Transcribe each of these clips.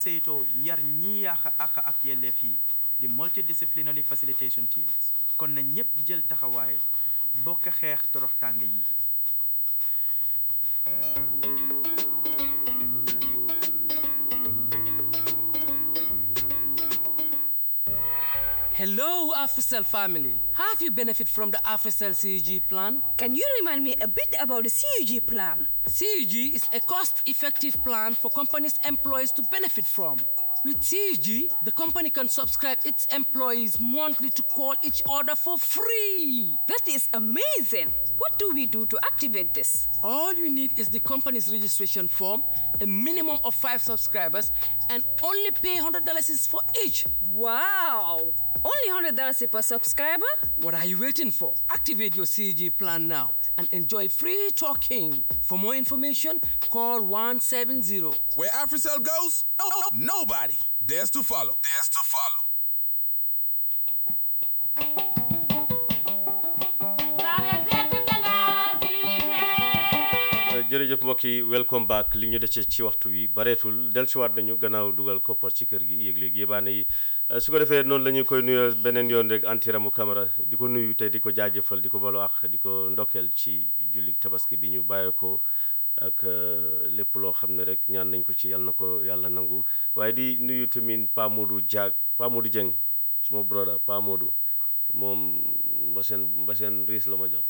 saytoo yar ñii yàq àq ak yelleef yi di multidisciplinary facilitation teams kon na ñépp jël taxawaay bokk xeex toroxtànge yi Hello, AfriCell family. Have you benefit from the AfriCell CUG plan? Can you remind me a bit about the CUG plan? CUG is a cost-effective plan for companies' employees to benefit from. With CUG, the company can subscribe its employees monthly to call each other for free. That is amazing. What do we do to activate this? All you need is the company's registration form, a minimum of five subscribers, and only pay $100 is for each. Wow! Only $100 per subscriber? What are you waiting for? Activate your CG plan now and enjoy free talking. For more information, call 170. Where AfriCell goes, nobody dares to follow. Dares to follow. jërëjëf mbokk yi welcome back li ñu dese ci waxtu wi bareetul dellusiwaat nañu gannaaw dugal koppar ci kër gi yéeg-léegi yébaane yi su ko defee noonu la ñu koy nuyoo beneen yoon rek antiramu camara di ko nuyu tey di ko jaajëfal di ko balu ak di ko ndokkeel ci julli tabaski bi ñu bàyyee ko ak lépp loo xam ne rek ñaan nañ ko ci yàlla na ko yàlla nangu waaye di nuyu tamit Pa Modou Diag Pa Modou Dieng suma broda Pa Modou moom mbaseen mbaseen riis la ma jox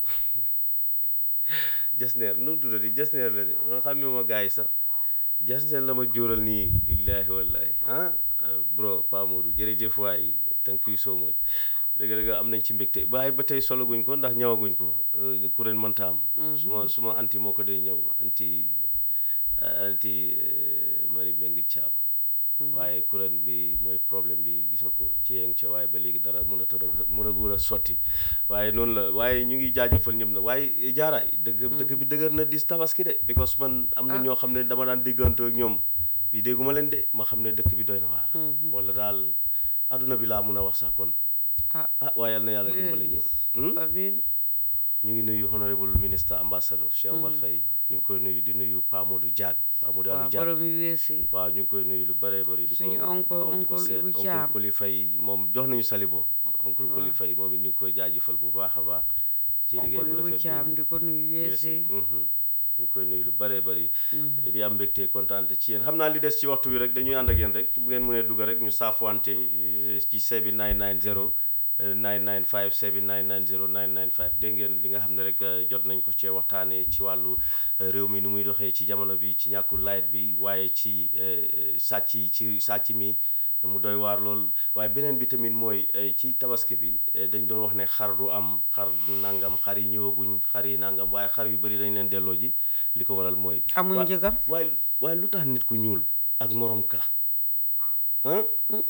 jasneer nu mu tuddati jasneer la de man xam ma gars yi sax jasneer la ma jóoral nii illaahi wallaahi ah bro Pa Modou jërëjëf waay thank you so much dëgg dëgg am nañ ci mbégte waaye ba tey solaguñ ko ndax ñëwaguñ ko kuréel mënta am suma suma anti moo ko day ñëw anti anti Marie Mbengue Thiam waaye kuréel bi mooy problème bi gis nga ko ci yeng ca waaye ba léegi dara mën a tëdd mën a gën a sotti waaye noonu la waaye ñu ngi jaajëfal ñëpp nag waaye jaaraay dëgg dëgg bi dëgër na dis tabaski de because man am na ñoo xam ne dama daan déggantoo ak ñoom bi dégguma leen de ma xam ne dëkk bi doy na waar wala daal adduna bi laa mun a wax sax kon ah ah waaye yal na yàlla dimbali ñu amiin ñu ngi nuyu honorable ministre ambassadeur Cheikh Omar Faye ñu ngi koy nuyu di nuyu Pa Modou Diag Pa Modou waaw Aliou Diag borom yu weesi waaw ñu ngi koy nuyu lu bëree bëri di ko Suñu oncle- di ko oncle seet Ibu oncle Thiam. Koli Faye moom jox nañu salibo oncle Koli Faye moom it ñu ngi koy jaajëfal bu baax a baax ci liggéey bu oncle bu rafet caam boobu. di ko nuyu weesi Mhm. ñu ngi koy nuyu lu bëree bëri di am mbégte kontaan ci yéen xam naa li des ci waxtu wi rek dañuy ànd ak yéen rek bu ngeen mënee dugg rek ñu saafwante eh, ci sebi 990 eh, 995 sebi 990 995 dégg ngeen li nga xam ne rek eh, jot nañ ko cee waxtaanee ci wàllu eh, réew mi nu muy doxee ci jamono bi ci ñàkkul layet bi waaye ci eh, sàcc yi ci sàcc mi mu doy waar lool waaye beneen bi tamit mooy eh, ci tabaski bi eh, dañ doon wax ne xar du am xar nangam xar yi ñëwaguñ xar yi nangam waaye xar yu bëri dañ leen delloo ji li ko waral mooy. Amuñ wa- njëgam. waaye waaye lu tax nit ku ñuul ak morom ka ah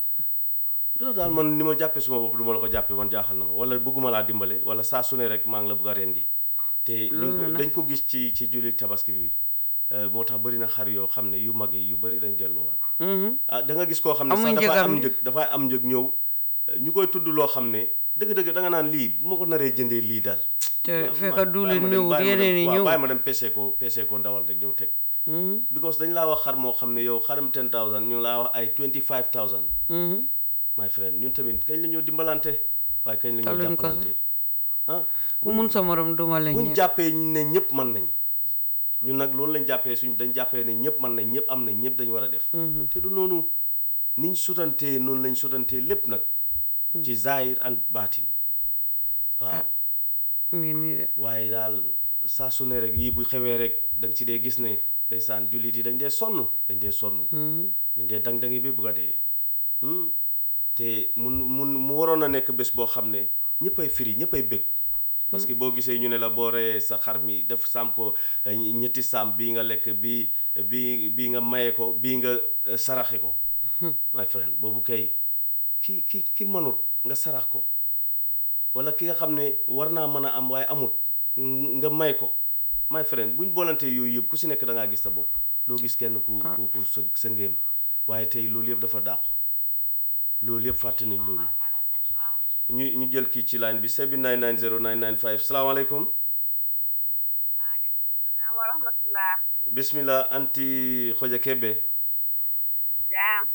lu tax daal man ni ma jàppee suma bopp du ma la ko jàppee man jaaxal na ma wala bëgguma laa dimbale wala saa su ne rek maa ngi la bëgg a rendi te ñu ngi ko- dañ ko gis ci ci julli tabaski bi eh, moo tax bëri na xar yoo xam ne yu mag yi yu bëri dañ delloowaat ah da nga gis koo xam ne Amuñ sax dafay njëgam am di. njëg dafay am njëg ñëw eh, ñu koy tudd loo xam ne dëgg-dëgg da nga naan lii bu ma ko naree jëndee lii daal te ma- fekk ma- duule bàyyi ma dem- ñëwut bàyyi ma dem- yeneen yi waaw, ñëw bàyyi ma dem pesee ko pesee ko ndawal rek ñëw teg because dañ laa wax xar moo xam ne yow xaram 10000 ñu laa wax ay 25000 my friend ñun tamit kañ la ñoo dimbalante waaye kañ la ñoo Taluñ ko jàppalante ah ku mun sa morom duma la buñ ñëpp jàppee ne ñëpp mën nañ ñun nag loolu lañ jàppee suñ dañ jàppee ne ñëpp mën nañ ñëpp am nañ ñëpp dañ war a def te du noonu niñ sutantee noonu lañ sutantee lépp nag ci zahir and baatin waaw ngi nii de waaye daal saa su ne rek yii bu xewee rek da nga ci dee gis ne ndeysaan jullit yi dañ dee sonn dañ dee sonn dañ dee dang-dangi bi bugg a dee Hmm. te mun mun mu waroon a nekk bés boo xam ne ñëppay firi ñëppay bëgg parce que boo gisee ñu ne la boo reyee sa xar mi def saam ko eh, ñetti saam bii nga lekk bii bii bii nga maye ko bii nga eh, saraxe ko my friend boobu kay ki ki ki mënut nga sarax ko wala ki nga xam ne war naa mën a am waaye amut ng- nga may ko my friend buñ boolantee yooyu yëpp ku si nekk da ngaa gis sa bopp doo gis kenn ku ku ku sa sa ngéem waaye tey loolu yëpp dafa dàqu loolu yëpp fàtte nañ loolu ñu ñu jël kii ci line bi 7990 995 salaamaaleykum wa rahmatullah bismillah anti xoja kebe jaam